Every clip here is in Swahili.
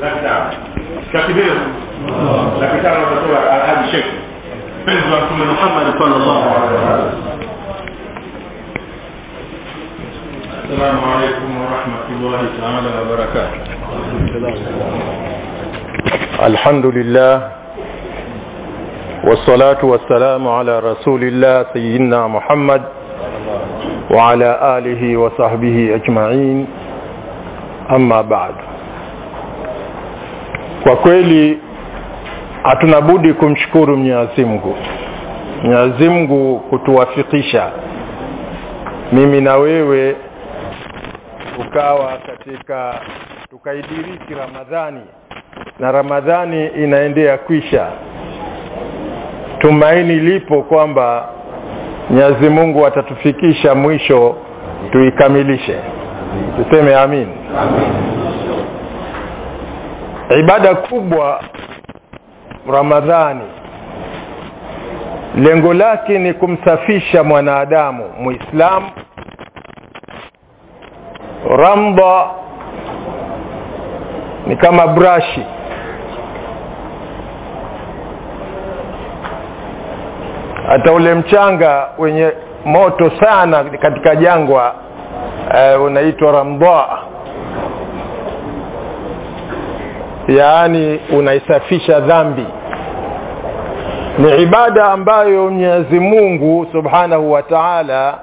laki tano takbir laki tano utatoa alhaji shekh mpenzi wa mtume muhammad sallallahu alaihi wasallam السلام عليكم ورحمة الله تعالى وبركاته الحمد لله والصلاة والسلام على رسول الله سيدنا محمد وعلى آله وصحبه أجمعين أما بعد kwa kweli hatuna budi kumshukuru Mwenyezi Mungu Mwenyezi Mungu kutuwafikisha mimi na wewe tukawa katika tukaidiriki Ramadhani na Ramadhani inaendea kwisha tumaini lipo kwamba Mwenyezi Mungu atatufikisha mwisho tuikamilishe tuseme amin, amin. ibada kubwa Ramadhani lengo lake ni kumsafisha mwanadamu muislamu ramda ni kama brashi hata ule mchanga wenye moto sana katika jangwa uh, unaitwa ramda yaani unaisafisha dhambi ni ibada ambayo Mwenyezi Mungu Subhanahu wa Ta'ala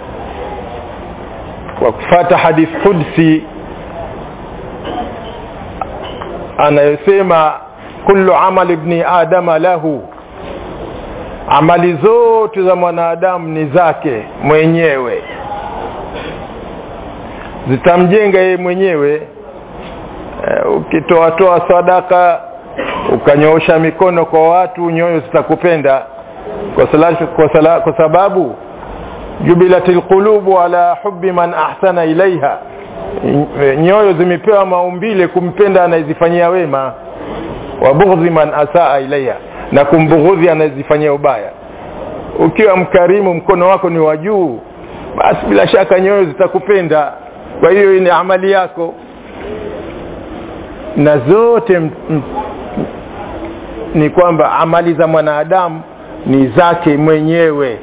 kwa kufata hadith qudsi anayosema kullu amal ibni adama lahu amali zote za mwanadamu ni zake mwenyewe zitamjenga yeye mwenyewe uh, ukitoatoa sadaka ukanyoosha mikono kwa watu nyoyo zitakupenda kwa, salatu, kwa, sala, kwa sababu jubilatil qulubu ala hubbi man ahsana ilaiha nyoyo zimepewa maumbile kumpenda anayezifanyia wema wa bughdhi man asaa ilaiha na kumbughudhi anayezifanyia ubaya ukiwa mkarimu mkono wako ni wa juu basi bila shaka nyoyo zitakupenda kwa hiyo ni amali yako na zote m, m, ni kwamba amali za mwanadamu ni zake mwenyewe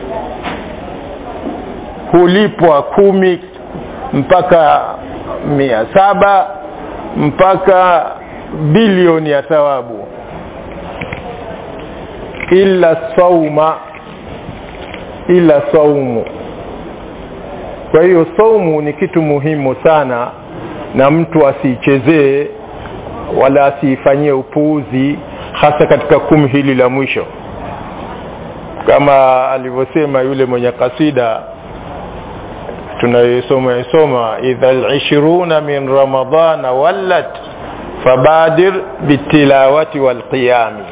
hulipwa kumi mpaka mia saba mpaka bilioni ya thawabu ila sauma ila saumu kwa hiyo saumu ni kitu muhimu sana na mtu asiichezee wala asiifanyie upuuzi hasa katika kumi hili la mwisho kama alivyosema yule mwenye kasida tunayosoma isoma idha al-ishruna min ramadana wallat fabadir bitilawati walqiyami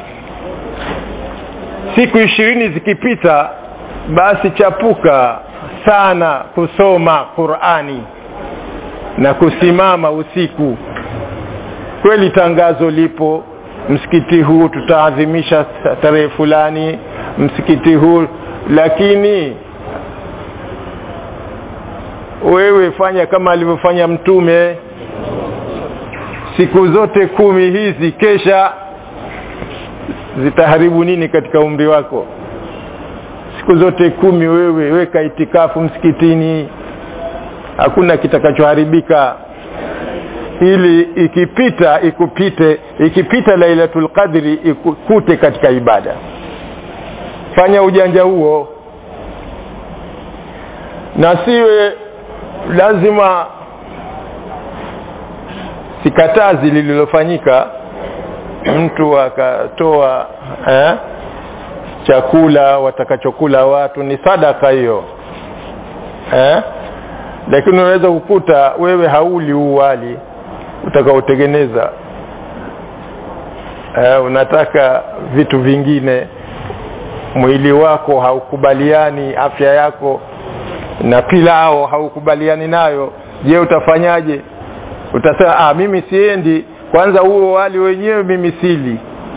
siku ishirini zikipita basi chapuka sana kusoma Qur'ani na kusimama usiku kweli tangazo lipo msikiti huu tutaadhimisha tarehe fulani msikiti huu lakini wewe fanya kama alivyofanya mtume siku zote kumi hizi kesha zitaharibu nini katika umri wako siku zote kumi wewe weka itikafu msikitini hakuna kitakachoharibika ili ikipita ikupite ikipita lailatul qadri ikukute katika ibada fanya ujanja huo na siwe lazima sikatazi lililofanyika mtu akatoa eh, chakula watakachokula watu ni sadaka hiyo eh? lakini unaweza kukuta wewe hauli huu wali utakaotengeneza eh, unataka vitu vingine mwili wako haukubaliani afya yako na pilao haukubaliani nayo je utafanyaje utasema ah mimi siendi kwanza huo wali wenyewe mimi sili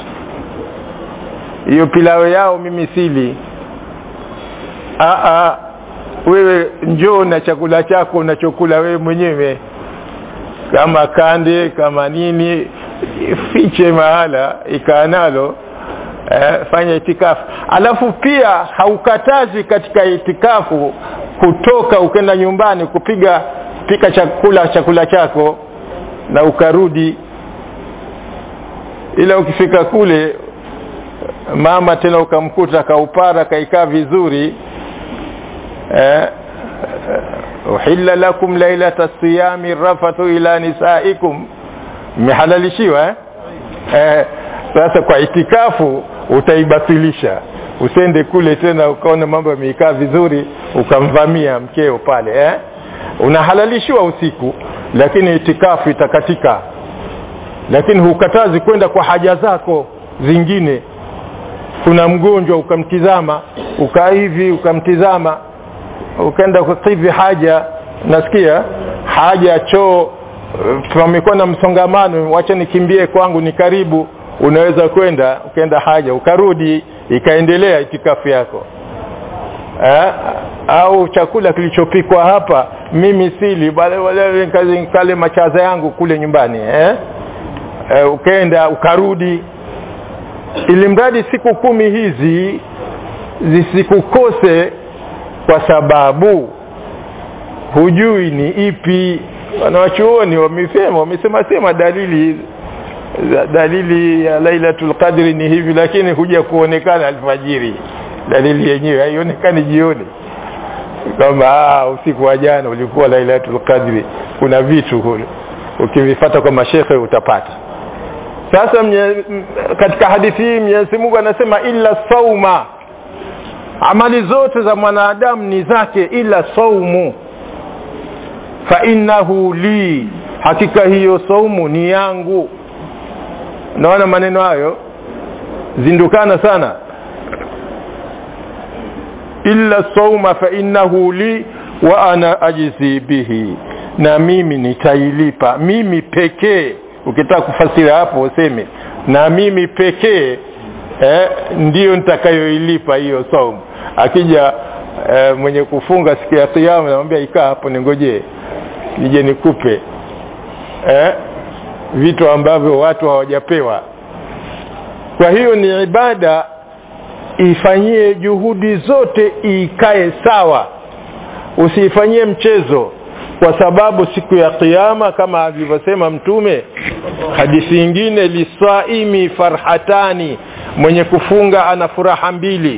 hiyo pilao yao mimi sili ah ah wewe njoo na chakula chako unachokula wewe mwenyewe kama kande kama nini fiche mahala ikaa nalo eh, fanya itikafu alafu pia haukatazi katika itikafu kutoka ukenda nyumbani kupiga pika chakula chakula chako na ukarudi ila ukifika kule mama tena ukamkuta kaupara kaikaa vizuri eh, uhilla lakum lailata siyami rafathu ila nisaikum mmehalalishiwa eh? Eh, sasa kwa itikafu utaibatilisha usende kule tena ukaona mambo yameikaa vizuri ukamvamia mkeo pale eh? unahalalishiwa usiku lakini itikafu itakatika lakini hukatazi kwenda kwa haja zako zingine kuna mgonjwa ukamtizama ukaa hivi ukamtizama ukaenda kukidhi haja nasikia haja choo pamekuwa na msongamano wacha nikimbie kwangu ni karibu unaweza kwenda ukaenda haja ukarudi ikaendelea itikafu yako eh? au chakula kilichopikwa hapa mimi sili bale wale kale machaza yangu kule nyumbani eh? Eh, ukaenda ukarudi ili mradi siku kumi hizi zisikukose kwa sababu hujui ni ipi wanawachuoni wamesema wamesema sema dalili dalili ya lailatul qadri ni hivi lakini huja kuonekana alfajiri dalili yenyewe haionekani jioni kwamba usiku wa jana ulikuwa lailatul qadri kuna vitu kule ukivifata kwa mashekhe utapata sasa mnye, katika hadithi hii Mwenyezi Mungu anasema illa sauma amali zote za mwanadamu ni zake ila saumu fa innahu li hakika hiyo saumu ni yangu naona maneno hayo zindukana sana illa sauma fa innahu li wa ana ajzi bihi na mimi nitailipa mimi pekee ukitaka kufasiri hapo useme na mimi pekee eh, ndiyo nitakayoilipa hiyo saumu akija eh, mwenye kufunga siku ya kiyama namwambia ikaa hapo ningojee nije nikupe eh, vitu ambavyo watu hawajapewa kwa hiyo ni ibada ifanyie juhudi zote ikae sawa usiifanyie mchezo kwa sababu siku ya kiyama kama alivyosema mtume hadithi nyingine lisaimi farhatani mwenye kufunga ana furaha mbili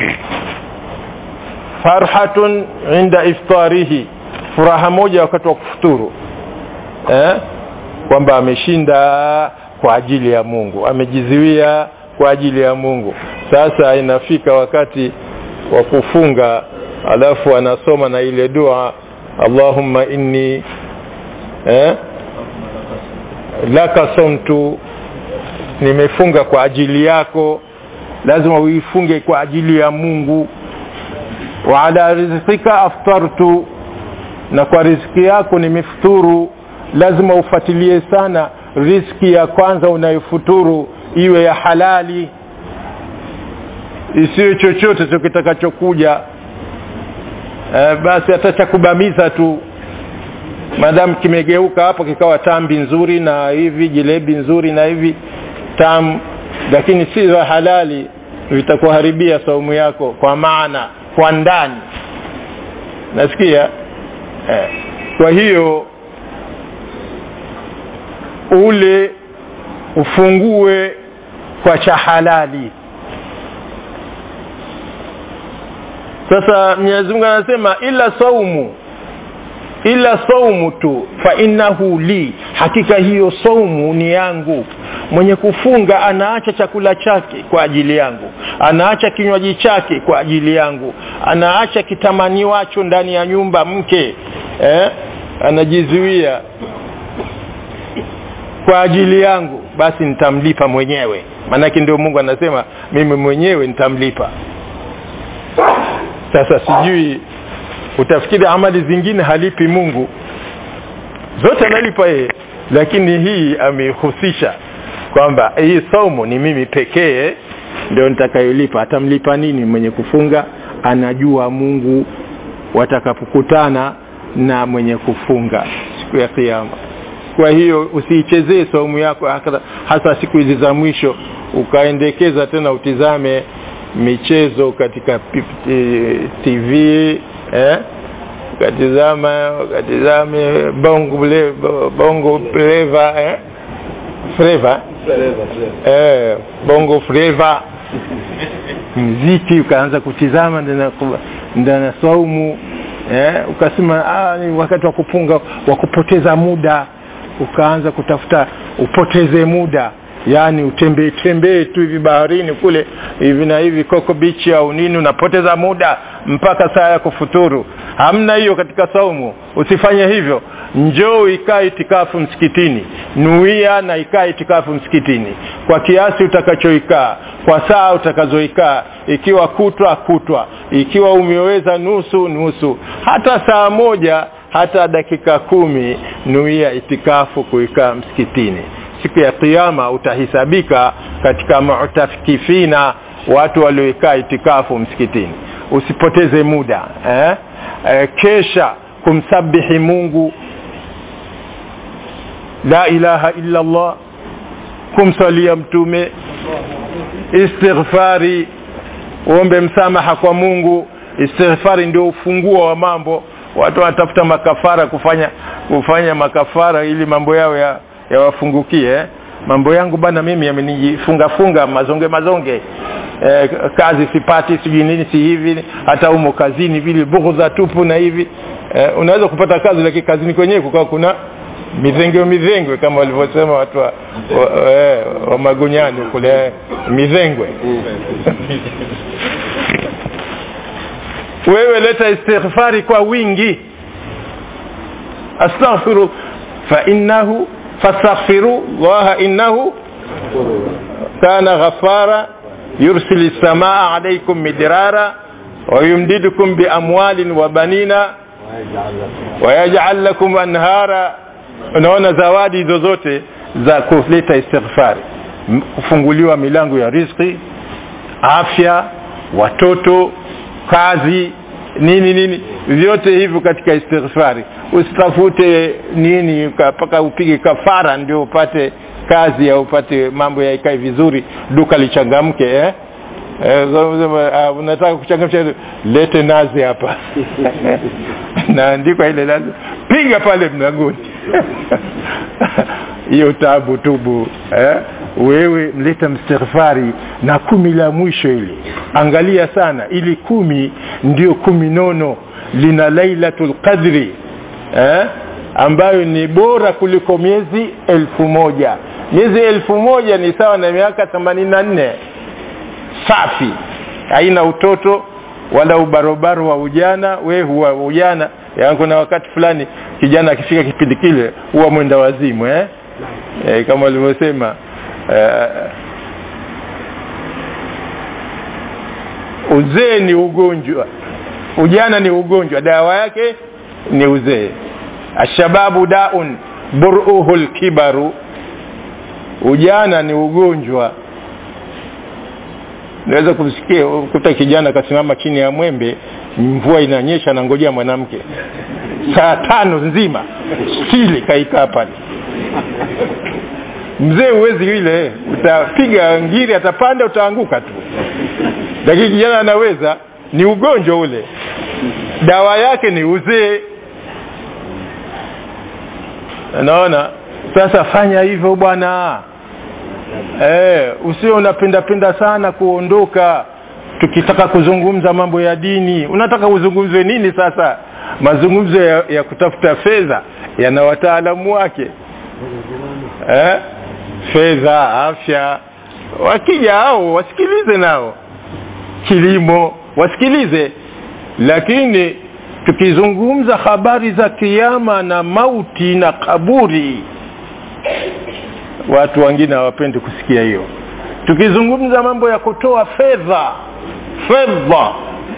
farhatun inda iftarihi furaha moja wakati wa kufuturu eh? kwamba ameshinda kwa ajili ya Mungu amejiziwia kwa ajili ya Mungu sasa inafika wakati wa kufunga alafu anasoma na ile dua Allahumma inni eh? laka somtu nimefunga kwa ajili yako lazima uifunge kwa ajili ya Mungu wa ala rizqika aftartu na kwa riziki yako nimefuturu lazima ufuatilie sana riziki ya kwanza unayofuturu iwe ya halali isiyo chochote tu kitakachokuja e, basi hata cha kubamiza tu madamu kimegeuka hapo kikawa tambi nzuri na hivi jilebi nzuri na hivi tamu lakini si za halali vitakuharibia saumu yako kwa maana kwa ndani nasikia eh. kwa hiyo ule ufungue kwa cha halali sasa Mwenyezi Mungu anasema ila saumu ila saumu tu fa innahu li hakika hiyo saumu ni yangu mwenye kufunga anaacha chakula chake kwa ajili yangu anaacha kinywaji chake kwa ajili yangu anaacha kitamaniwacho ndani ya nyumba mke eh? anajizuia kwa ajili yangu basi nitamlipa mwenyewe maanake ndio Mungu anasema mimi mwenyewe nitamlipa sasa sijui utafikiri amali zingine halipi Mungu zote analipa yeye lakini hii amehusisha kwamba hii somo ni mimi pekee ndio nitakayolipa atamlipa nini mwenye kufunga anajua Mungu watakapokutana na mwenye kufunga siku ya kiyama kwa hiyo usiichezee saumu yako hasa- hasa siku hizi za mwisho ukaendekeza tena utizame michezo katika pi- eh, tv eh? ukatizama ukatizame bongo ble- bongo fleva eh? fleva eh, bongo fleva mziki ukaanza kutizama ndana ndana saumu eh, ukasema ah, ni wakati wa kupunga wa kupoteza muda ukaanza kutafuta upoteze muda yaani utembee tembee tu hivi baharini kule hivi na hivi koko bichi au nini unapoteza muda mpaka saa ya kufuturu hamna hiyo katika saumu usifanye hivyo njoo ikaa itikafu msikitini nuia na ikaa itikafu msikitini kwa kiasi utakachoikaa kwa saa utakazoikaa ikiwa kutwa kutwa ikiwa umeweza nusu nusu hata saa moja hata dakika kumi nuia itikafu kuikaa msikitini siku ya kiyama utahisabika katika mutafikifina watu walioikaa itikafu msikitini usipoteze muda eh? Eh, kesha kumsabihi mungu la ilaha illa allah kumsalia mtume istighfari uombe msamaha kwa mungu istighfari ndio ufunguo wa mambo watu wanatafuta makafara kufanya kufanya makafara ili mambo yao ya yawafungukie eh? mambo yangu bana mimi yamenijifunga funga mazonge mazonge eh, kazi sipati sijui nini si hivi hata umo kazini vile bughdha tupu na hivi eh, unaweza kupata kazi lakini kazini kwenyewe kukawa kuna midhengwe midhengwe kama walivyosema watu wa, wa, eh, wa magunyani kule eh, midhengwe wewe leta istighfari kwa wingi astaghfiru fa innahu fastaghfiru llaha innahu kana ghafara yursil samaa alaikum midrara wayumdidukum biamwalin wa banina wayajal lakum anhara unaona zawadi hizo zote za kuleta istighfari M- kufunguliwa milango ya riziki afya watoto kazi nini nini vyote hivyo katika istighfari usitafute nini mpaka upige kafara ndio upate kazi au upate mambo yaikae vizuri duka lichangamke eh? Eh, so, sema, ah, unataka kuchangamsha lete nazi hapa naandikwa ile nazi piga pale mlangoni hiyo tabu tubu eh? wewe mleta mstighfari na kumi la mwisho ili angalia sana ili kumi ndio kumi nono lina lailatul qadri eh? ambayo ni bora kuliko miezi elfu moja miezi elfu moja ni sawa na miaka themanini na nne safi haina utoto wala ubarobaro wa ujana we huwa ujana yaani kuna wakati fulani kijana akifika kipindi kile huwa mwenda wazimu eh? Eh, kama walivyosema eh, uzee ni ugonjwa ujana ni ugonjwa dawa yake ni uzee ashababu daun buruhu lkibaru ujana ni ugonjwa naweza kumsikia kuta kijana akasimama chini ya mwembe mvua inanyesha nangojea mwanamke saa tano nzima stili kaikaa pale mzee huwezi ile utapiga ngiri atapanda utaanguka tu lakini kijana anaweza ni ugonjwa ule dawa yake ni uzee naona sasa fanya hivyo bwana eh, usio unapendapenda sana kuondoka tukitaka kuzungumza mambo ya dini unataka uzungumzwe nini sasa mazungumzo ya, ya kutafuta fedha yana wataalamu wake eh? fedha afya wakija hao wasikilize nao kilimo wasikilize lakini tukizungumza habari za kiama na mauti na kaburi watu wengine hawapendi kusikia hiyo tukizungumza mambo ya kutoa fedha fedha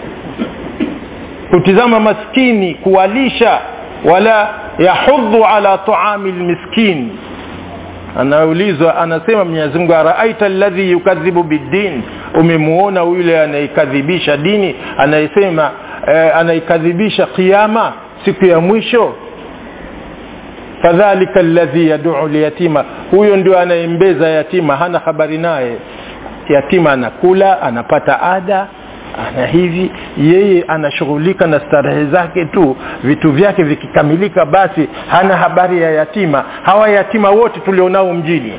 kutizama maskini kuwalisha wala yahudhu ala taami lmiskin anaulizwa anasema mwenyezi mungu araaita alladhi yukadhibu biddin umemuona yule anaikadhibisha dini anayesema eh, anaikadhibisha kiama siku ya mwisho fadhalika alladhi yaduu liyatima huyo ndio anayembeza yatima hana habari naye yatima anakula anapata ada ana hivi yeye anashughulika na starehe zake tu vitu vyake vikikamilika basi hana habari ya yatima hawa yatima wote tulionao mjini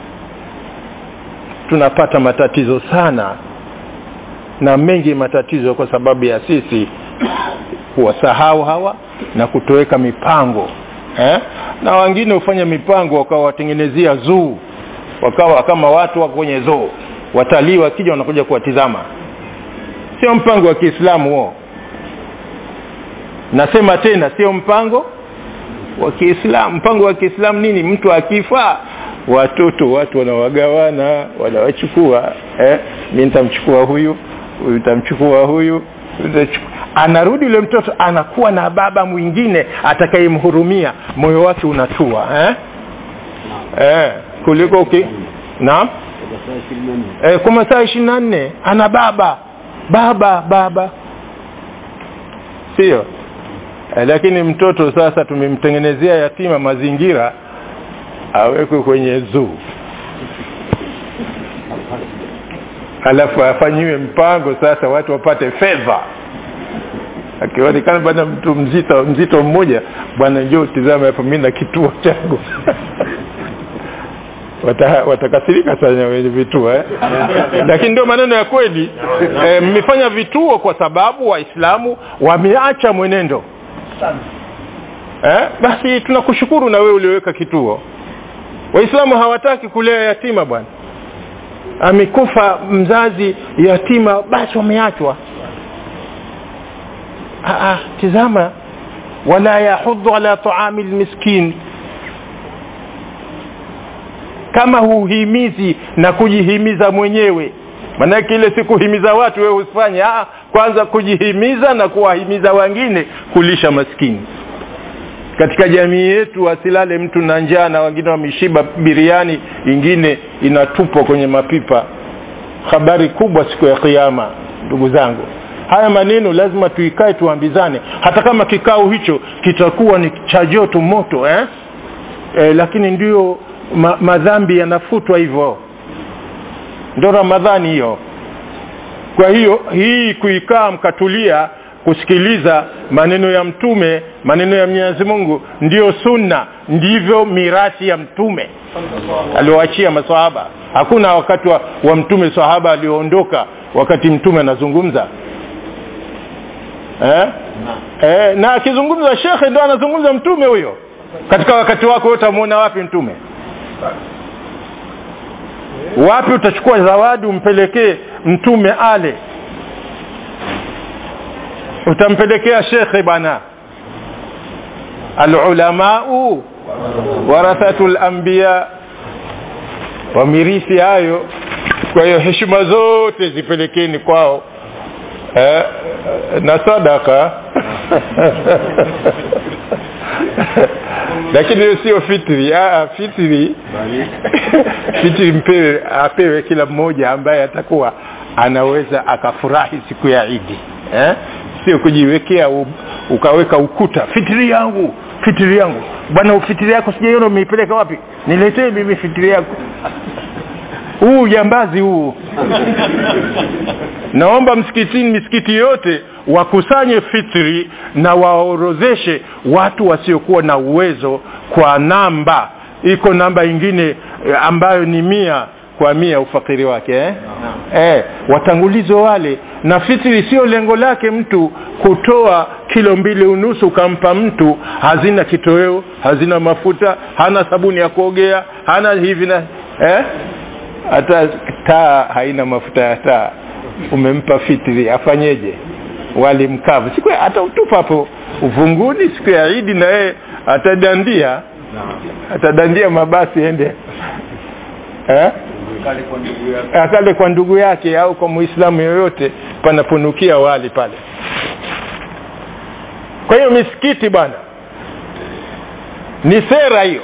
tunapata matatizo sana na mengi matatizo kwa sababu ya sisi kuwasahau hawa na kutoweka mipango eh? na wengine hufanya mipango wakawatengenezea zuu wakawa kama watu wako kwenye zoo watalii wakija wanakuja kuwatizama sio mpango wa kiislamu huo nasema tena sio mpango wa kiislamu mpango wa kiislamu nini mtu akifa watoto watu wanawagawana wanawachukua eh? mi nitamchukua huyu huyu nitamchukua huyu anarudi yule mtoto anakuwa na baba mwingine atakayemhurumia moyo wake unatua eh? Eh, kuliko ki... naam eh, kwa masaa ishirini na nne ana baba baba baba sio eh, lakini mtoto sasa tumemtengenezea yatima mazingira awekwe kwenye zuu alafu afanyiwe mpango sasa watu wapate fedha akionekana bwana mtu mzito mzito mmoja bwana njoo tizama hapa mi na kituo changu Wata, watakasirika sana wenye vituo eh? lakini ndio maneno ya kweli eh, mmefanya vituo kwa sababu waislamu wameacha mwenendo eh? basi tunakushukuru na wewe ulioweka kituo waislamu hawataki kulea yatima bwana amekufa mzazi yatima basi wameachwa tizama wala yahudhu ala taami lmiskin kama huhimizi na kujihimiza mwenyewe maanake ile si kuhimiza watu wewe usifanye ah, kwanza kujihimiza na kuwahimiza wengine kulisha maskini katika jamii yetu asilale mtu na njaa na wengine wameshiba biriani ingine inatupwa kwenye mapipa habari kubwa siku ya kiama ndugu zangu haya maneno lazima tuikae tuambizane hata kama kikao hicho kitakuwa ni cha joto moto eh? E, lakini ndio ma, madhambi yanafutwa hivyo ndo ramadhani hiyo kwa hiyo hii kuikaa mkatulia kusikiliza maneno ya mtume maneno ya mwenyezi mungu ndiyo sunna ndivyo mirathi ya mtume alioachia masahaba hakuna wakati wa, wa mtume sahaba alioondoka wakati mtume anazungumza eh? Eh, na akizungumza shekhe ndo anazungumza mtume huyo katika wakati wako utamwona wapi mtume wapi utachukua zawadi umpelekee mtume ale utampelekea shekhe bwana alulamau warathatu lambiya wamirisi hayo kwa hiyo heshima zote zipelekeni kwao eh, na sadaka lakini hiyo sio fitri Aa, fitri fitri mpewe apewe kila mmoja ambaye atakuwa anaweza akafurahi siku ya idi eh? sio kujiwekea u, ukaweka ukuta fitiri yangu fitiri yangu bwana fitiri yako sijaiona umeipeleka wapi niletee mimi fitiri yako huu jambazi huu naomba msikitini misikiti yote wakusanye fitri na waorozeshe watu wasiokuwa na uwezo kwa namba iko namba ingine ambayo ni mia kwa mia ufakiri wake eh? Eh, watangulizo wale na fitri sio lengo lake mtu kutoa kilo mbili unusu ukampa mtu hazina kitoweo hazina mafuta hana sabuni ya kuogea hana hivi na eh? hata taa haina mafuta ya taa umempa fitri afanyeje wali mkavu siku hata utupa hapo uvunguni siku ya idi na yeye atadandia atadandia mabasi ende eh? akale kwa ndugu yake au kwa muislamu yoyote panaponukia wali pale kwa hiyo misikiti bwana ni sera hiyo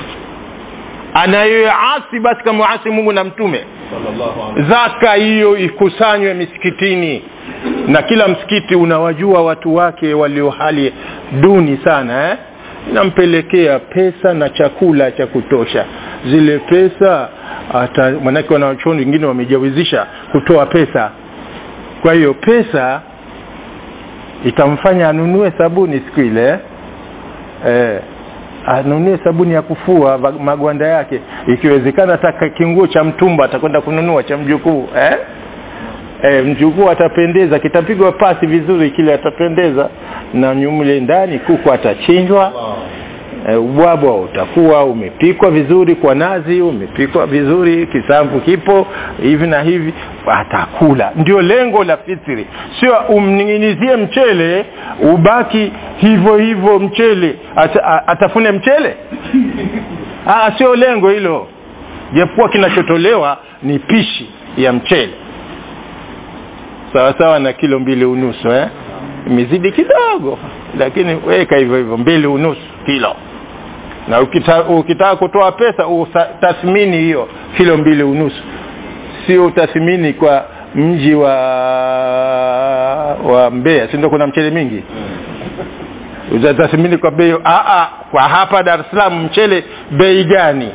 anayoasi basi kamuasi mungu na mtume zaka hiyo ikusanywe misikitini na kila msikiti unawajua watu wake walio hali duni sana eh? nampelekea pesa na chakula cha kutosha zile pesa hata manake wanachuoni wengine wamejawizisha kutoa pesa kwa hiyo pesa itamfanya anunue sabuni siku ile eh, anunue sabuni ya kufua va- magwanda yake ikiwezekana hata kinguo cha mtumba atakwenda kununua cha mjukuu eh? E, mjukuu atapendeza kitapigwa pasi vizuri kile atapendeza na nyumle ndani kuku atachinjwa e, ubwabwa utakuwa umepikwa vizuri kwa nazi umepikwa vizuri kisamvu kipo hivi na hivi atakula ndio lengo la fitri sio umning'inizie mchele ubaki hivyo hivyo mchele Ata, a- atafune mchele ah, sio lengo hilo japokuwa kinachotolewa ni pishi ya mchele sawa sawa na kilo mbili unusu eh? imezidi kidogo lakini weka hivyo hivyo mbili unusu kilo na ukita, ukitaka kutoa pesa utathmini hiyo kilo mbili unusu sio utathmini kwa mji wa wa Mbeya si ndio kuna mchele mingi utatathmini kwa bei a a kwa hapa Dar es Salaam mchele bei gani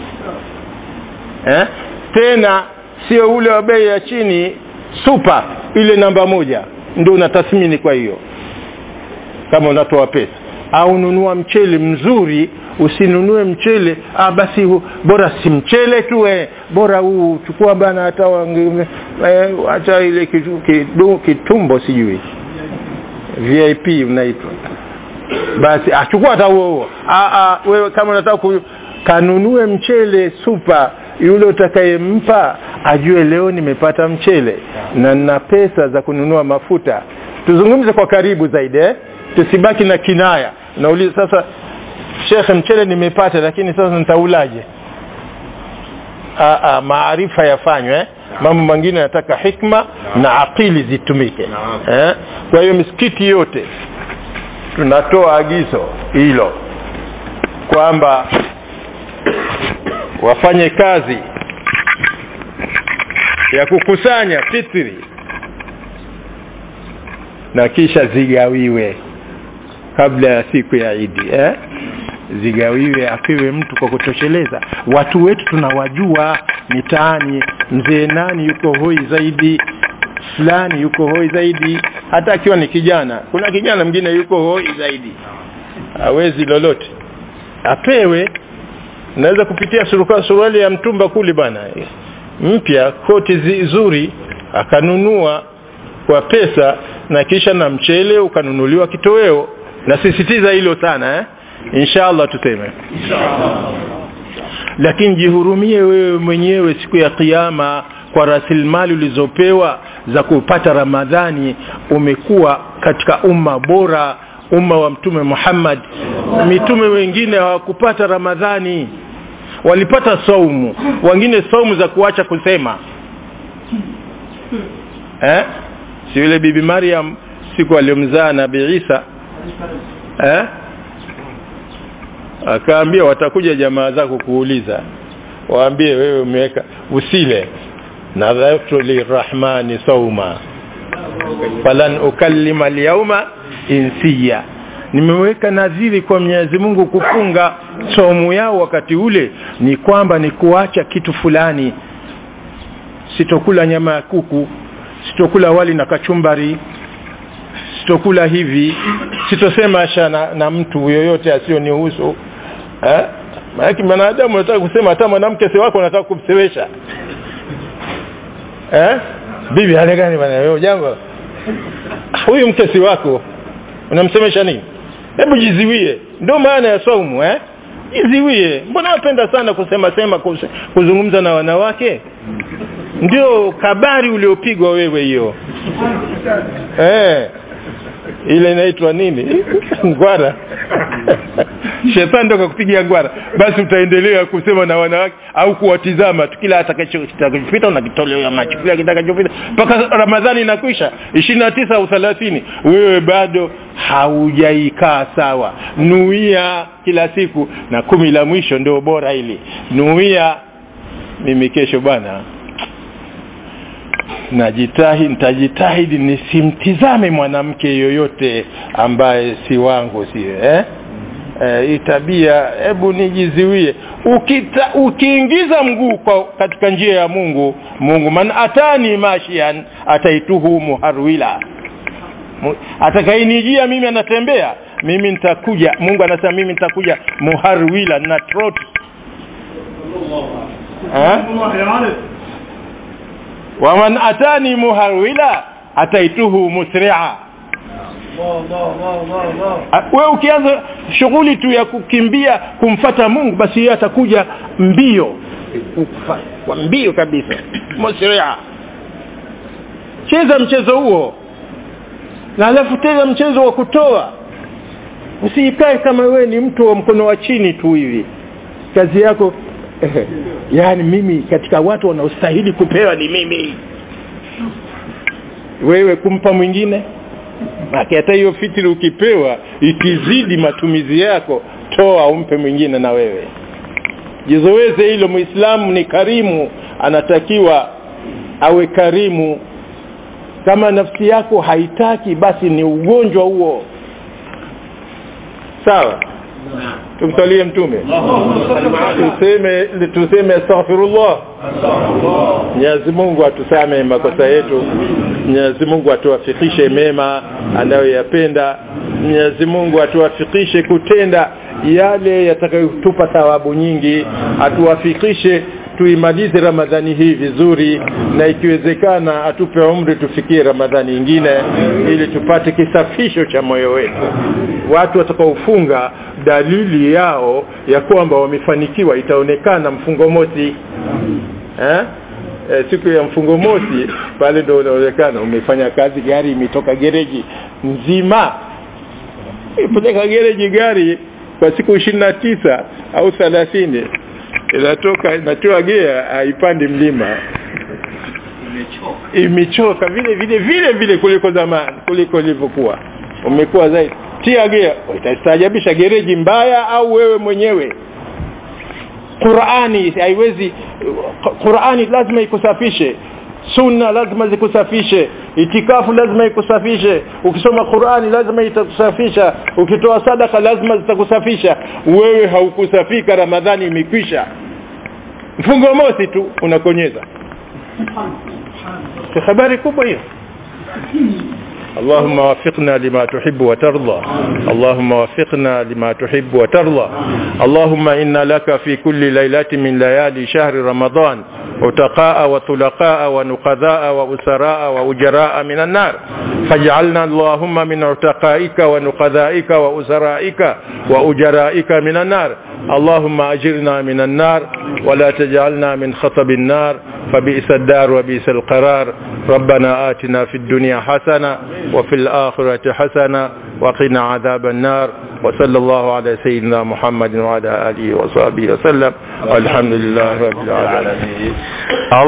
eh? tena sio ule wa bei ya chini super ile namba moja ndio unatathmini kwa hiyo kama unatoa pesa au nunua mchele mzuri usinunue mchele ah basi hu, bora si mchele tu eh, bora huu chukua bana hata wange- eh, hata ile kitu- kidu- kitumbo sijui vip unaitwa basi achukua hata huo huo Ah, ah, wewe kama unataka ku, kanunue mchele super yule utakayempa ajue leo nimepata mchele na nina pesa za kununua mafuta tuzungumze kwa karibu zaidi eh? tusibaki na kinaya nauliza sasa shekhe mchele nimepata lakini sasa nitaulaje Ah, ah, maarifa yafanywe eh? mambo mengine yanataka hikma na akili zitumike eh? kwa hiyo misikiti yote tunatoa agizo hilo kwamba wafanye kazi ya kukusanya fitri na kisha zigawiwe kabla ya siku ya idi eh? zigawiwe apewe mtu kwa kutosheleza watu wetu tunawajua mitaani mzee nani yuko hoi zaidi fulani yuko hoi zaidi hata akiwa ni kijana kuna kijana mwingine yuko hoi zaidi hawezi lolote apewe naweza kupitia suruka- suruali ya mtumba kuli bana mpya koti zi- zuri akanunua kwa pesa na kisha na mchele ukanunuliwa kitoweo nasisitiza hilo sana eh? inshallah tuseme lakini jihurumie wewe mwenyewe siku ya kiyama kwa rasilimali ulizopewa za kupata ramadhani umekuwa katika umma bora umma wa mtume Muhammad mitume wengine hawakupata ramadhani walipata saumu wengine saumu za kuacha kusema eh si yule bibi Maryam siku aliyomzaa nabii Isa eh akaambia watakuja jamaa zako kuuliza waambie wewe umeweka usile nadhaftu lirahmani sauma falan ukallima alyawma insiya nimeweka nadhiri kwa Mwenyezi Mungu kufunga somu yao wakati ule ni kwamba ni kuacha kitu fulani sitokula nyama ya kuku sitokula wali na kachumbari sitokula hivi sitosema asha na, na mtu yoyote asiyonihusu eh maana mwanadamu anataka kusema hata mwanamke si wako anataka kumsewesha eh bibi hali gani bwana wewe jambo huyu mke si wako unamsemesha nini hebu jiziwie ndio maana ya saumu eh jiziwie mbona wapenda sana kusema sema kuse- kuzungumza na wanawake ndio kabari uliopigwa wewe hiyo eh ile inaitwa nini ngwara shetani ndo kakupigia ngwara basi utaendelea kusema na wanawake au kuwatizama tu kila atakachopita unakitolea macho kila kitakachopita mpaka ramadhani inakwisha ishirini na tisa au thelathini wewe bado haujaikaa sawa nuia kila siku na kumi la mwisho ndio bora hili nuia mimi kesho bwana najitahidi nitajitahidi nisimtizame mwanamke yoyote ambaye si wangu sio eh eh, hii tabia hebu nijiziwie Ukita, ukiingiza mguu kwa katika njia ya Mungu Mungu man atani mashian ataituhu muharwila atakayenijia mimi anatembea mimi nitakuja Mungu anasema mimi nitakuja muharwila na trot eh waman atani muharwila ataituhu musri'a wewe ukianza shughuli tu ya kukimbia kumfata Mungu basi yeye atakuja mbio kwa mbio kabisa musri'a cheza mchezo huo na alafu tena mchezo wa kutoa usikae kama wewe ni mtu wa mkono wa chini tu hivi kazi yako yani mimi katika watu wanaostahili kupewa ni mimi wewe kumpa mwingine hata hiyo fitri ukipewa ikizidi matumizi yako toa umpe mwingine na wewe jizoeze hilo muislamu ni karimu anatakiwa awe karimu kama nafsi yako haitaki basi ni ugonjwa huo sawa tumsalie mtume tuseme tuseme astaghfirullah Mwenyezi Mungu atusamehe makosa yetu Mwenyezi Mungu atuwafikishe mema anayoyapenda Mwenyezi Mungu atuwafikishe kutenda yale yatakayotupa thawabu nyingi atuwafikishe tuimalize ramadhani hii vizuri na ikiwezekana atupe umri tufikie ramadhani nyingine ili tupate kisafisho cha moyo wetu watu watakaofunga dalili yao ya kwamba wamefanikiwa itaonekana mfungo mosi eh? E, siku ya mfungo mosi pale ndio unaonekana umefanya kazi gari imetoka gereji nzima ipeleka gereji gari kwa siku ishirini na tisa au thelathini inatoka inatoa gea haipandi mlima imechoka vile vile vile vile kuliko zamani kuliko ilivyokuwa umekuwa zaidi tia gea utastaajabisha gereji mbaya au wewe mwenyewe Qur'ani haiwezi Qur'ani lazima ikusafishe sunna lazima zikusafishe itikafu lazima ikusafishe ukisoma Qur'ani lazima itakusafisha ukitoa sadaka lazima zitakusafisha wewe haukusafika Ramadhani imekwisha mfungo mosi tu unakonyeza si habari kubwa hiyo اللهم وفقنا لما تحب وترضى اللهم وفقنا لما تحب وترضى اللهم إن لك في كل ليلة من ليالي شهر رمضان عتقاء وطلقاء ونقذاء وأسراء وأجراء من النار فاجعلنا اللهم من عتقائك ونقذائك وأسرائك وأجرائك من النار اللهم أجرنا من النار ولا تجعلنا من خطب النار فبئس الدار وبئس القرار ربنا آتنا في الدنيا حسنة وفي الآخرة حسنة وقنا عذاب النار وصلى الله على سيدنا محمد وعلى آله وصحبه وسلم والحمد لله رب العالمين